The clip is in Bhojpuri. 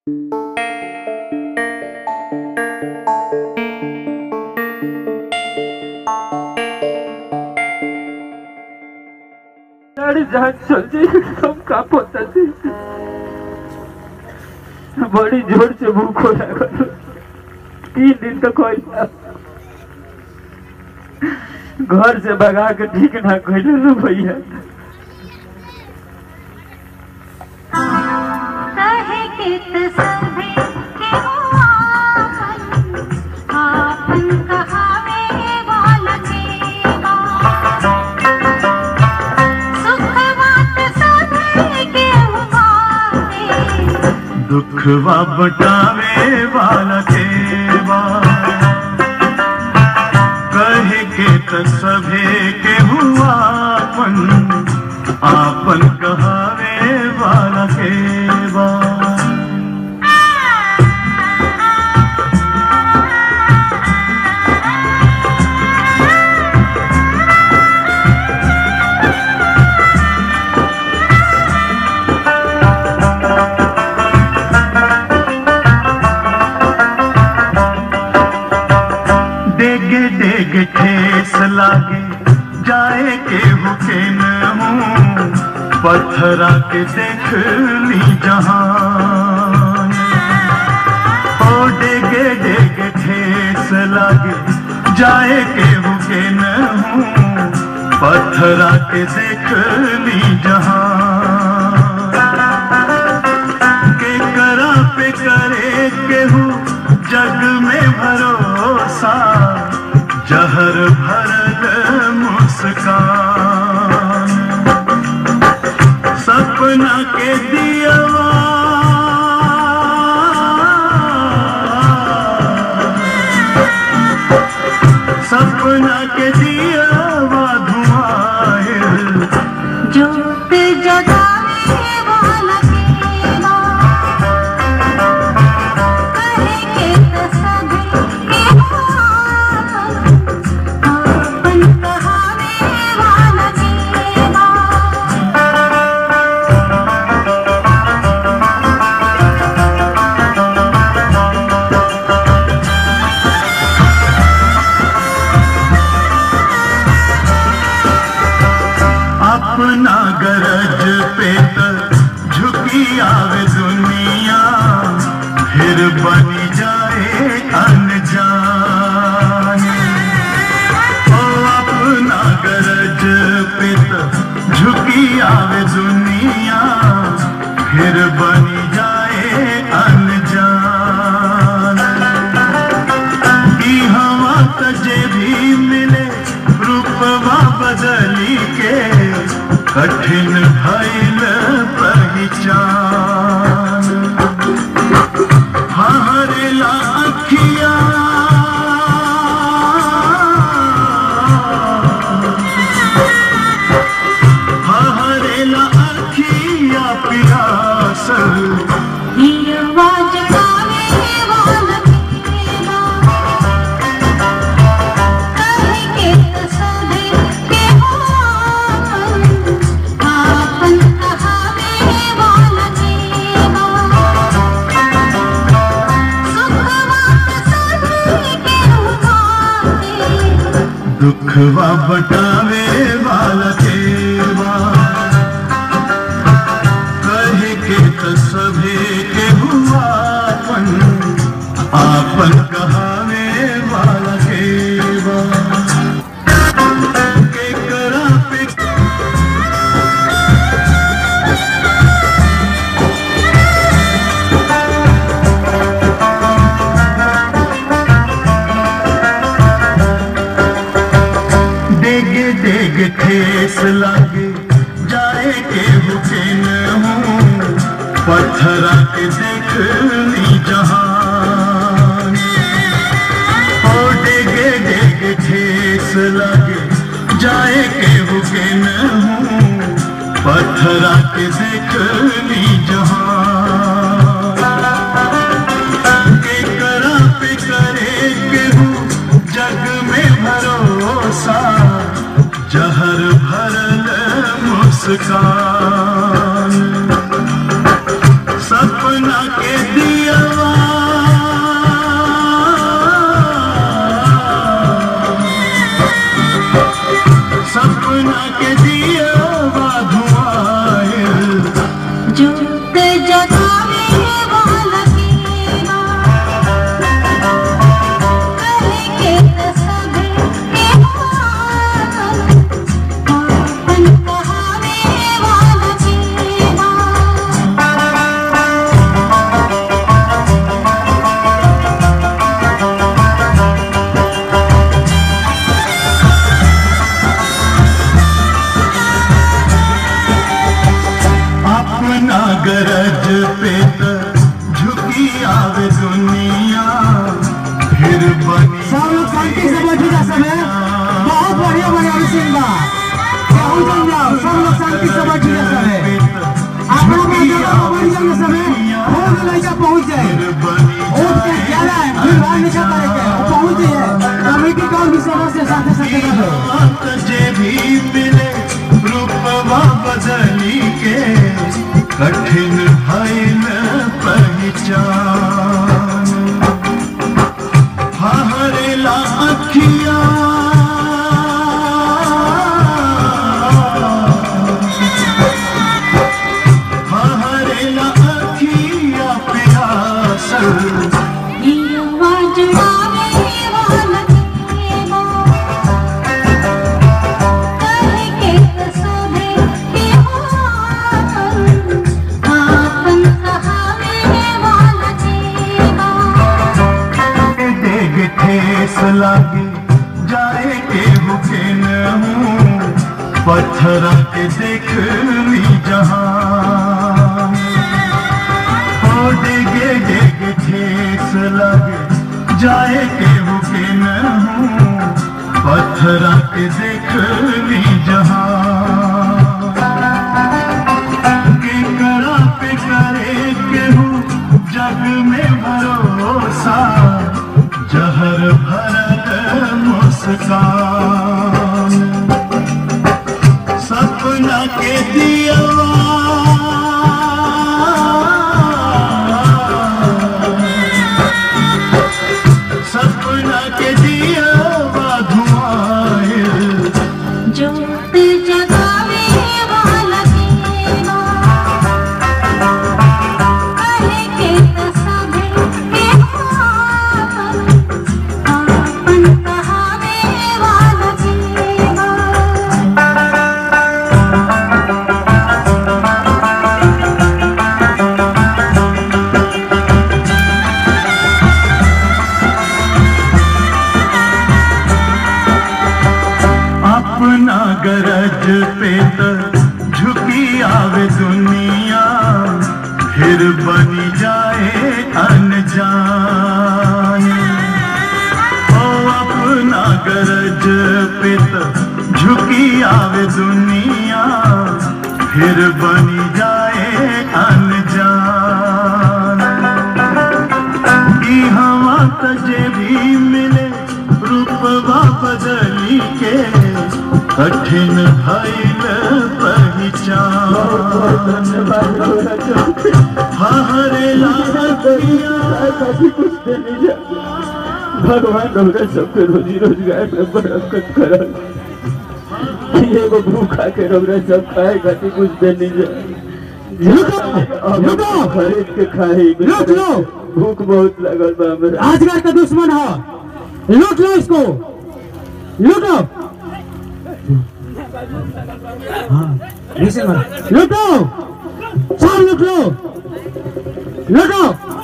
गाड़ी जहां चल जाए सब काप होता थे बड़ी जोर से भूख हो लागल तीन दिन तक होइला घर से भगा के ठीक ना कहले नु भैया कहे कित सभे केहू आपन, आपन कहावे वाला केवा। सुख बात सभे केहू बाटे, दुखवा बटावे वाला केवा कहे के त सभे के हुआ आपन आपन कहावे वाला केवा डेगे डेगे ठेस लागे जाए के हुके न हूँ पत्थरा के देख ली जहान ओ डेगे डेगे ठेस लागे जाए के हुके न हूँ पत्थरा के देख ली जहान के करा पे करे केहू जग में भरोसा जहर भरल मुस्कान सपना के दियवा सपना के दियवा धुआं जोत जगावे वाला केवा। कहे कित सभे केहू आपन, आपन कहावे वाला केवा। अपना गरज पे त झुकी आवे दुनिया फिर बनी जाए अनजान ओ अपना गरज पे त झुकी आवे दुनिया फिर बनी जाए अनजान की हवा तजे भी मिले रूपवा बदली के कठिन भइल पहचान हमारे लाखिया हमारे लाखिया पियासल हियवा जगावे वाला केवा। कहे कित सभे केहू आपन, आपन कहावे वाला केवा। सुख बात सभे केहू बाटे, दुखवा बटावे वाला केवा कहे के त सभे के हुआ आपन आपन कहावे वाला केवा के करा पे डेगे डेगे ठेस लागे जाए के भूखे न हूँ पत्थरा के देख ली जहान ओ डेगे डेगे ठेस लागे जाए के भूखे न हूँ पत्थरा के देख ली जहान के करा पे करे केहू जग में भरोसा जहर भरल मुस्कान सपना के दिया समय हो भी लड़का पहुंच जाए फिर बनी और क्या ज्यादा है फिर बाहर निकल पड़ेगा वो पहुंच जाए कमेटी का भी सदस्य साथे साथे कर लो बात जे भी मिले रूपवा बदली के कठिन भइल पहचान हरेला अखिया हरेला अखिया प्यासल दिलवा जुड़ावे वाला केवा कहे के सोधे के आपन कहावे वाला केवा डेग ठेस लागे जाए के हुके न हूँ पत्थर के देख ली जहाँ हो डेगे डेग ठेस लागे जाए के हुके न हूँ पत्थर के देख ली जहाँ के करा पे करे केहू जग में भरोसा जहर भरल मुस्कान सपना के दिया सपना के दिया धुआं जोत जगावे वाला केवा कहे के सभे के आपन कहावे वाला केवा अपना गरज पे त झुकी आवे दुनिया फिर बनी जाए अनजान ओ अपना गरज पे त झुकी आवे दुनिया फिर बनी जाए अनजान की हवा तजे भी मिले रूपवा बदली के कठिन भइल पहचान हरे लागिया भगवान हमरा सबके रोजी रोजगार में बरकत करल कि एगो भूखा के हमरा सब खाए खातिर कुछ देनी जा रुको, रुको। खरीद के खाए रुक लो। भूख बहुत लगल बा हमरा राजगढ़ का दुश्मन है लूट लो इसको लूट लो हाँ ऐसे मत लूटो सब लूट लो लूटो